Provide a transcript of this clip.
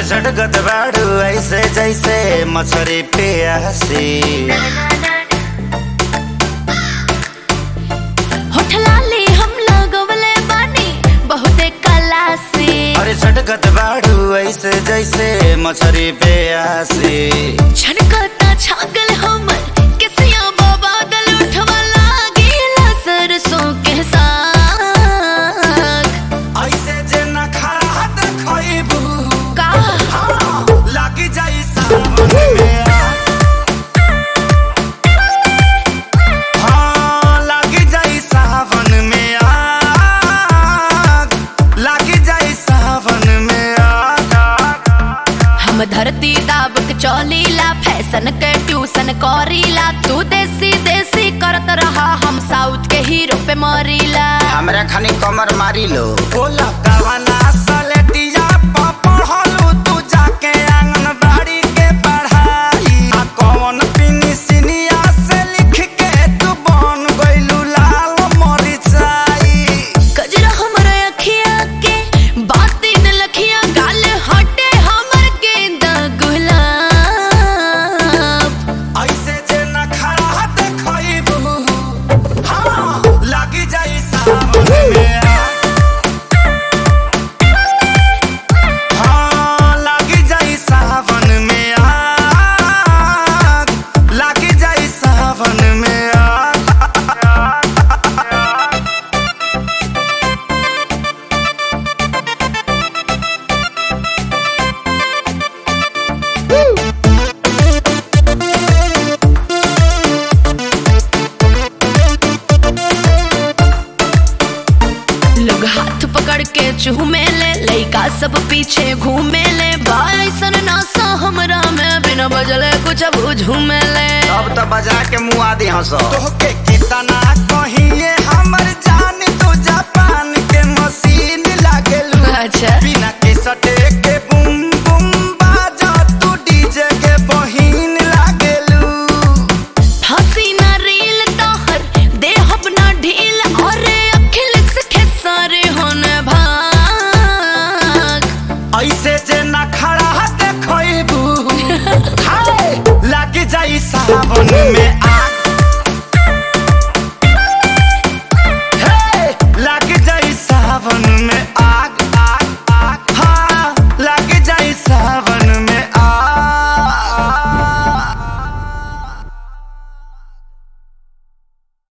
झटकत बाड़ू ऐसे जैसे मछरी प्यासी होठ लाली हम लगवले बानी बहुते कला से अरे झटकत बाड़ू ऐसे जैसे मछरी प्यासी छनकता छागल हमर किसिया बादल उठवा लागेला सरसों के साग ऐसे जे न खड़ा देखबू का लागी जाई सावन में आग। हाँ, लागी जाई सावन में आग। लागी जाई सावन में आग। हम धरती दाब के चौलीला फैशन के ट्यूशन करीला तू देसी देसी करत रहा हम साउथ के हीरो पे मरीला हमरा खानी कमर मारी लो बोला कवना सलेटिया प पढ़लू तू जाके आंगनबाड़ी के पढ़ाई आ कौन पिनी सिनिया से लिख के तू बन गइलू लाल मरिचाई कजरा हमर अखिया के बाती न लखिया गाल हटे हमर गेंदा गुलाब ऐसे जे न खड़ा देखबू हाँ लागी जाई सावन में आग। हाँ, लागी जाई सावन में आग। लागी जाई सावन में आग। लोग हाथ पकड़ के चूमे ले लइका सब पीछे घूमे ले बाइसन नासा हमरा में बिना बजले कुछ अब झूमे ले अब तो बजा के मुआ दी हंसो तोहके कितना कहीं